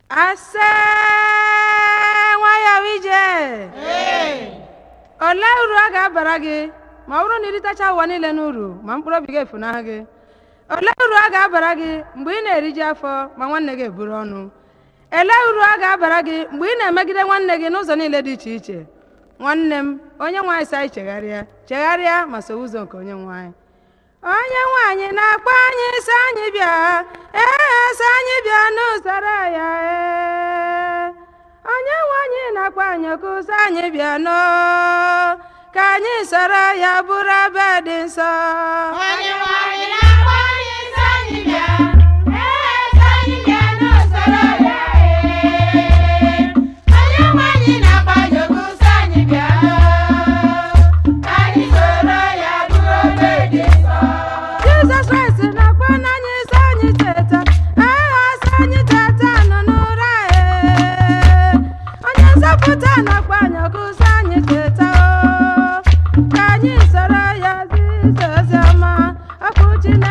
ase nwayọọ ije olee uru ọ ga-abara gị ma ọ bụrụ na iritacha ụwa niile n'uru ma mkpụrụ obi gị efunahụ gị olee uru ọ ga-abara gị mgbe ị na-eriji afọ ma nwanne gị eburu ọnụ elee uru ọ ga-abara gị mgbe ị na-emegide nwanne gị n'ụzọ niile dị iche iche nwanne m onye nwe anyị sị anyị chegharịa chegharịa ma so ụzọ nke onye nwe anyị onye nwaanyị na-akpọ anyị sị anyị bịa ee sị anyị bịa n'usoro ya ee onye nwaanyị na-akpọ anyị oku sị anyị bịa n'o ka anyị soro ya bụrụ ebe dị nsọ Onye nwanyị na-akpọ anyị sị anyị bịa, ee sị anyị bịa n'usoro ya ee. Onye nwanyị na-akpọ anyị oku sị anyị bịa, ka anyị soro ya bụrụ obe dị nsọ. Jizọs Kraịst na-akpọ n'anyị sị anyị teta aha sị anyị teta nọ n'ụra ee onye nzọpụta na-akpọ anyị ọkụ sị anyị teta o ka anyị soro ya zisa ozi ọma okwu Chineke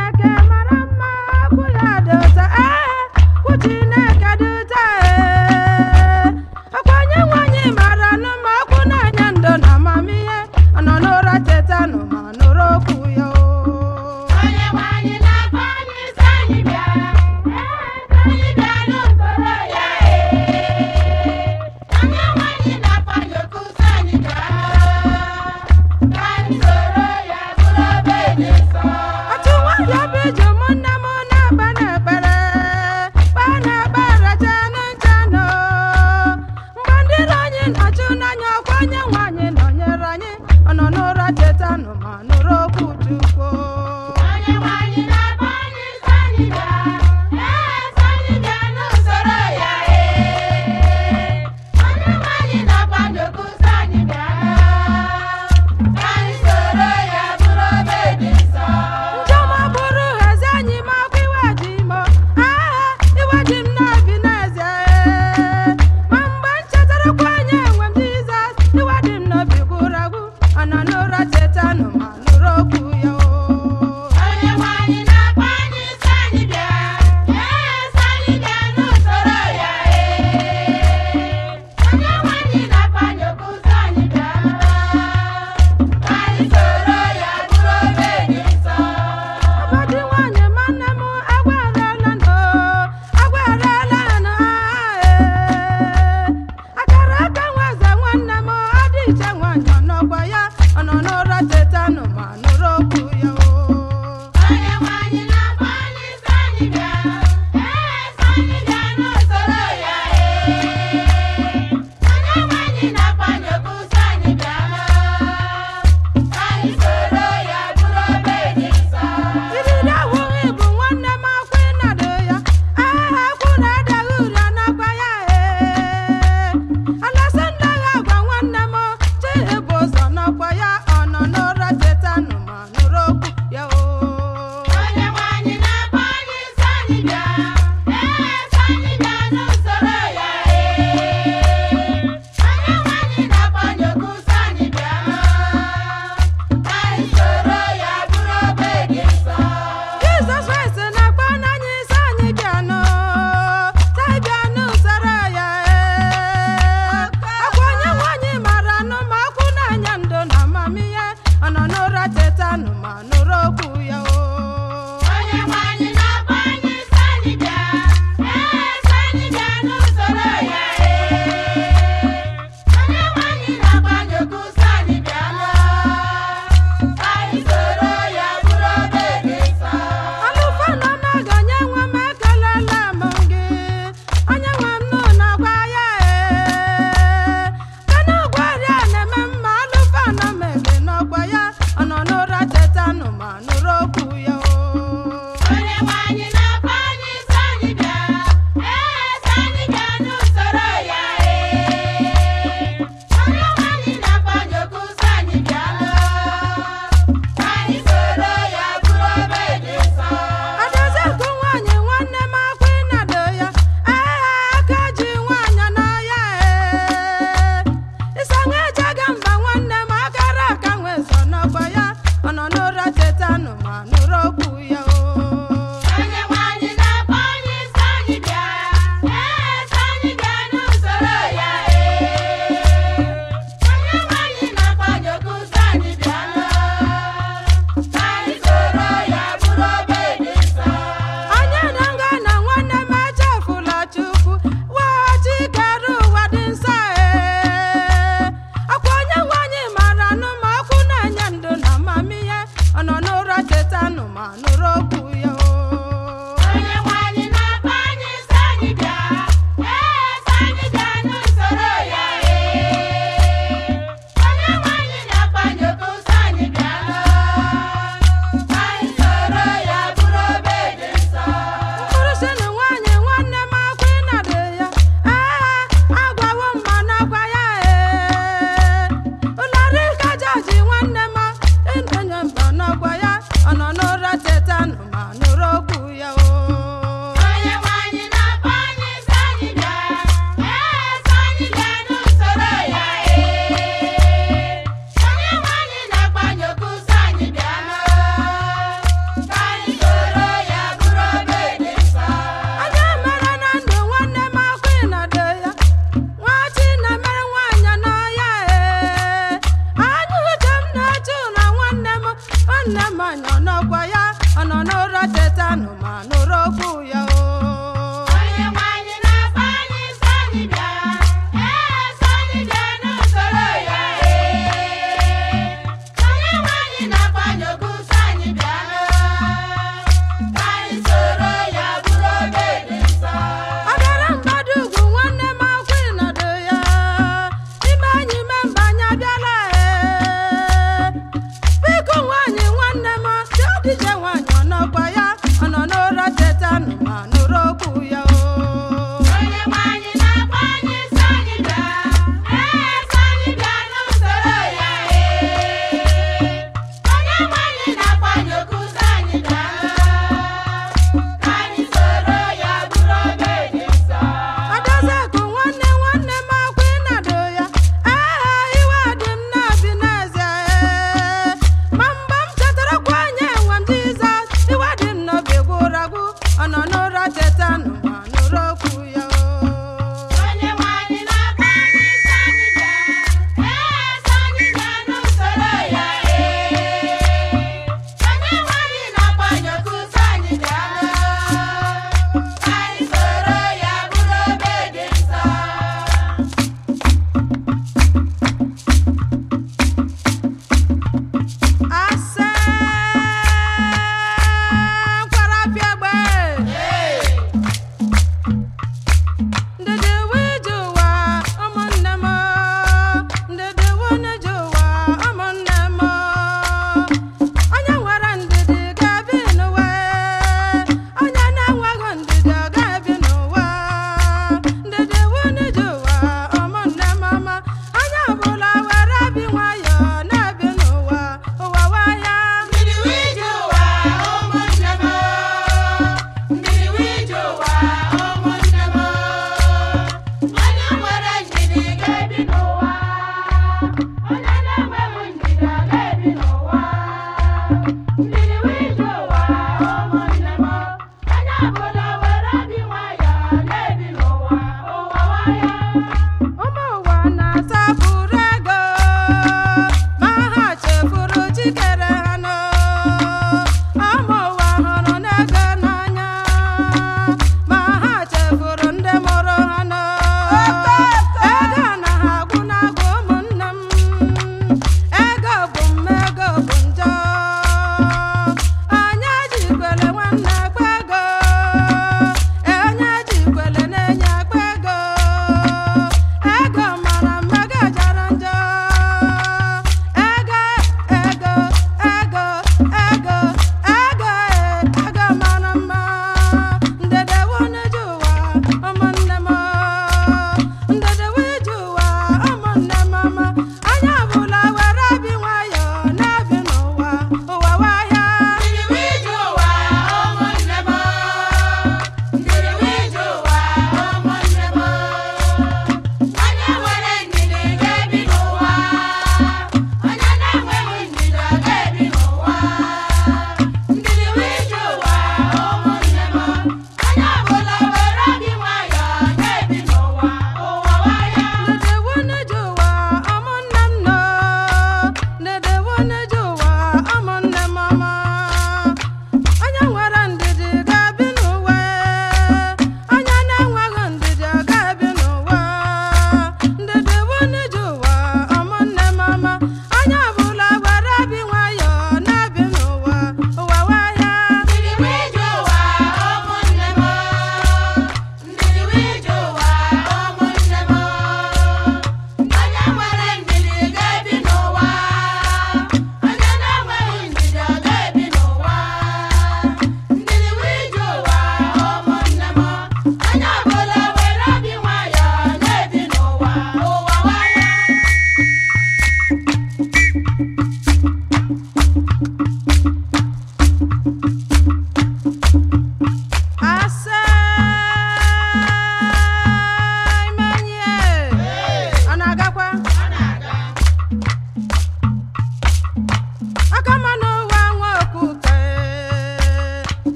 ya